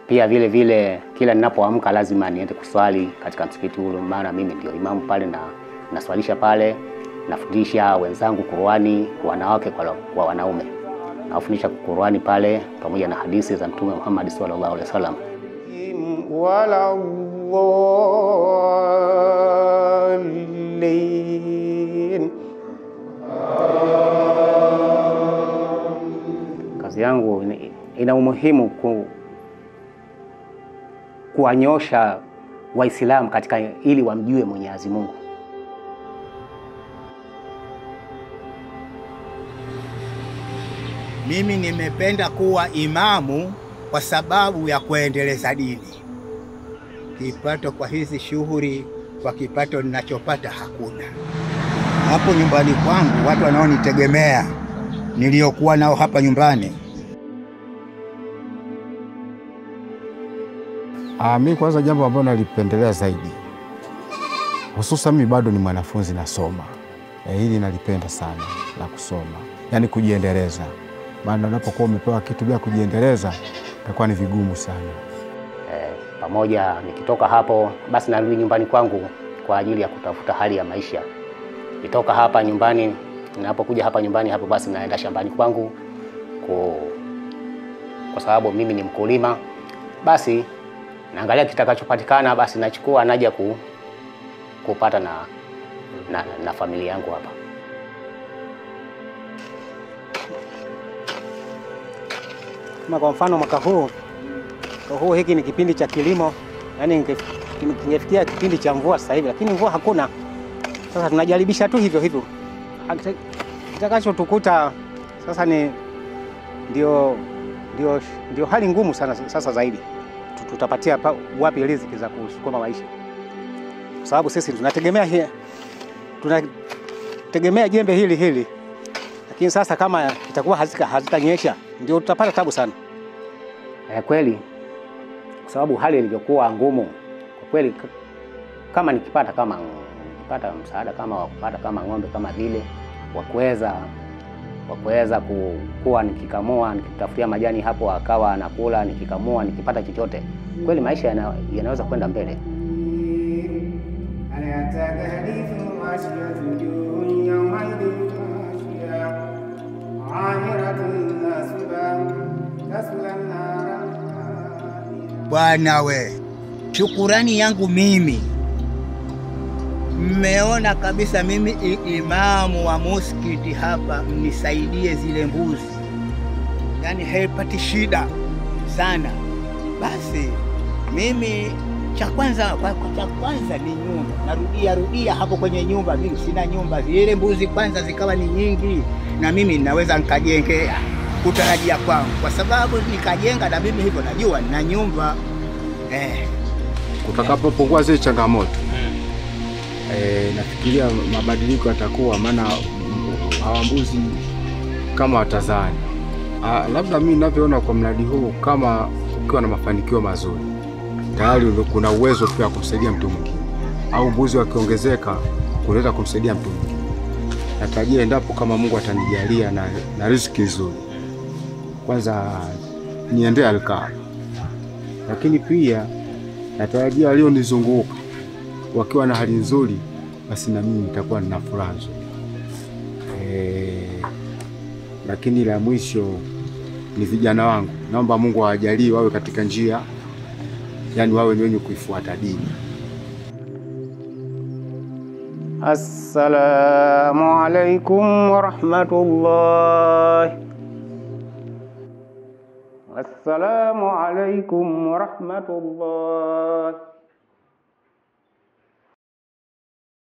Pia vile vile kila ninapoamka lazima niende kuswali katika msikiti ule, maana mimi ndio imamu pale na naswalisha pale, nafundisha wenzangu Qur'ani kwa wanawake kwa, kwa wanaume. Nafundisha Qur'ani pale pamoja na hadithi za Mtume Muhammad sallallahu alaihi wasallam. ولا الضالين Kazi yangu ina- ina umuhimu ku, kuwanyosha Waislamu katika ili wamjue Mwenyezi Mungu. Mimi nimependa kuwa imamu kwa sababu ya kuendeleza dini. Kipato kwa hizi shughuli, kwa kipato ninachopata hakuna. Hapo nyumbani kwangu watu wanaonitegemea niliokuwa nao hapa nyumbani Ah, mi kwanza jambo ambalo nalipendelea zaidi, hususan mi bado ni mwanafunzi nasoma, eh, hili nalipenda sana la kusoma, yaani kujiendeleza, maana unapokuwa umepewa kitu bila kujiendeleza itakuwa ni vigumu sana. Eh, pamoja nikitoka hapo basi narudi nyumbani kwangu kwa ajili ya kutafuta hali ya maisha. Nitoka hapa nyumbani, ninapokuja hapa nyumbani hapo basi naenda shambani kwangu ku, kwa sababu mimi ni mkulima, basi naangalia kitakachopatikana, basi nachukua naja ku, kupata na, na, na familia yangu hapa. Kama kwa mfano mwaka huu mwaka huu hiki ni kipindi cha kilimo, yani kingefikia kipindi cha mvua sasa hivi, lakini mvua hakuna. Sasa tunajaribisha tu hivyo hivyo, Hakita- kitakachotukuta sasa ni ndio, ndio, ndio hali ngumu sana sasa zaidi. Tu- Tutapatia pa- wapi riziki za kusukuma maisha, kwa sababu sisi tunategemea hii tunategemea jembe hili hili, lakini sasa kama itakuwa hazika hazitanyesha, ndio tutapata tabu sana. Eh, kweli kwa sababu hali ilivyokuwa ngumu kwa kweli, k- kama nikipata kama nikipata msaada kama wa kupata kama ng'ombe kama vile wa kuweza wa kuweza ku- kuwa nikikamua nikitafutia majani hapo akawa anakula nikikamua nikipata chochote, kweli maisha yana, yanaweza kwenda mbele. هل أتاك حديث غاشية وجوه يومئذ خاشية عامرة ناصبة تصلى نارا حامية Bwana we, shukurani yangu mimi, mmeona kabisa mimi i- imamu wa muskiti hapa, mnisaidie zile mbuzi, yaani haipati shida sana. Basi mimi cha kwanza kwa- kwa- cha kwanza ni nyumba, narudia rudia hapo kwenye nyumba. Mimi sina nyumba, zile mbuzi kwanza zikawa ni nyingi, na mimi naweza nikajengea kutarajia kwangu, kwa sababu nikajenga na mimi hivyo najua na nyumba eh. Kutakapopungua zile changamoto e, nafikiria mabadiliko yatakuwa, maana mm, hawa mbuzi kama watazani. Ah, labda mimi ninavyoona kwa mradi huu, kama ukiwa na mafanikio mazuri, tayari kuna uwezo pia wa kumsaidia mtu mwingine, au mbuzi wakiongezeka kunaweza kumsaidia mtu mwingine. Natarajia endapo kama Mungu atanijalia na, na riziki nzuri, kwanza niendee Alkaaba, lakini pia natarajia walionizunguka wakiwa na hali nzuri, basi na mimi nitakuwa nina furaha nzuri. Eh, lakini la mwisho ni vijana wangu, naomba Mungu awajalie wawe katika njia, yani wawe ni wenye kuifuata dini. Assalamu alaikum warahmatullahi. Assalamu alaikum warahmatullahi.